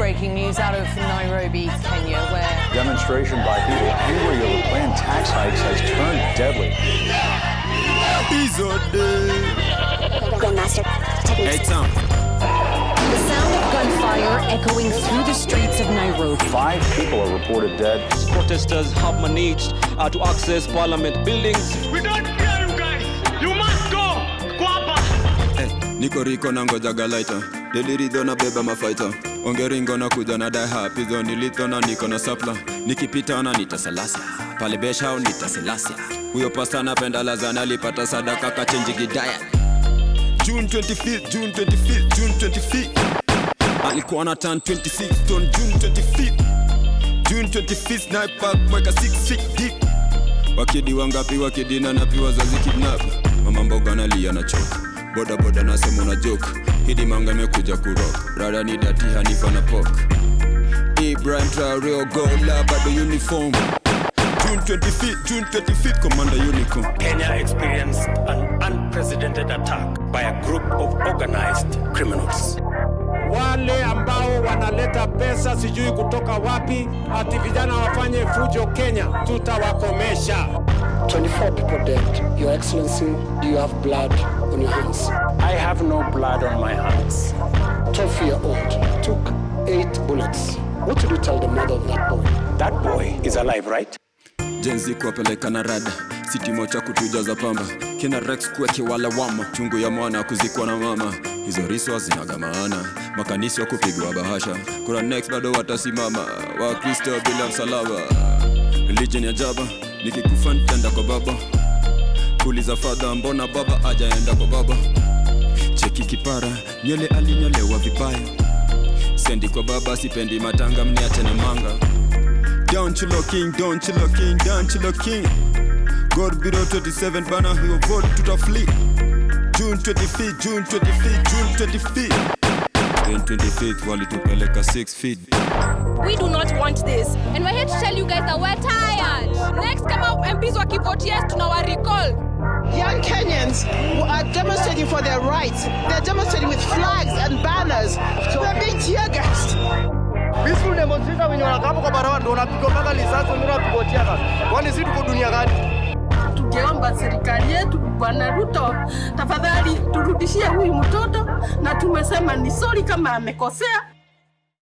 breaking news out of Nairobi, Kenya, where Demonstration by people angry over planned tax hikes has turned deadly. Grandmaster techniques. the sound of gunfire echoing through the streets of Nairobi. Five people are reported dead. protesters have managed uh, to access parliament buildings. We don't fear you guys. You must go. Go up. niko riko na ngoja galaita deliridho na beba mafaita ongeringo na kuja na dahapizo nilitho na niko na sapla nikipita na nitasalasa pale beshao nitaselasa huyo pasta napenda lazana alipata sadaka kachenji gidaya June 25th, June 25th, June 25th. alikuwa na tan 26 on June 25th. June 25th, sniper mweka 6 feet deep wakidi wangapi wakidina na pia wazazi kidnap mama mboga nalia na choka boda boda nasema una joke hidi manga imekuja kurok rada ni dati hanifa na pok Ibrahim Traore Ogola bado uniform June 25th, June 25th, Commander Unicorn Kenya experienced an unprecedented attack by a group of organized criminals. wale ambao wanaleta pesa sijui kutoka wapi, ati vijana wafanye fujo Kenya, tutawakomesha. 24 people dead. Your Excellency, do you have blood on your hands? I have no blood on my hands. 12 year old took eight bullets. What did you tell the mother of that boy? That boy is alive, right? jenzi kuwapeleka na rada sitimo cha kutujaza pamba kina rex kuweke wala wama chungu ya mwana kuzikwa na mama hizo riswa zinagamaana makanisi wa kupigwa bahasha kuna next bado watasimama wakristo bila msalaba religion ya jaba nikikufa nitaenda kwa baba kuuliza fadha mbona baba ajaenda kwa baba cheki kipara nywele alinyolewa vibaya sendi kwa baba sipendi matanga mniache na manga Down chilo king, down chilo king, down chilo king. God below 27 bana hiyo vote tutafli. June 25th, June 25th, June 25th. Then 25th walitupeleka 6 feet. We do not want this. And we're here to tell you guys that we're tired. Next, kama MPs wakivote yes, tunawa recall. Young Kenyans who are demonstrating for their rights. They're demonstrating with flags and banners. They're being tear gassed. Peaceful demonstration wenye wanakaa hapo kwa barabara ndio wanapigwa mpaka risasi, wengine wanapigwa tear gas. Kwani sisi tuko dunia gani? Tungeomba serikali yetu, Bwana Ruto, tafadhali turudishie huyu mtoto, na tumesema ni sorry kama amekosea,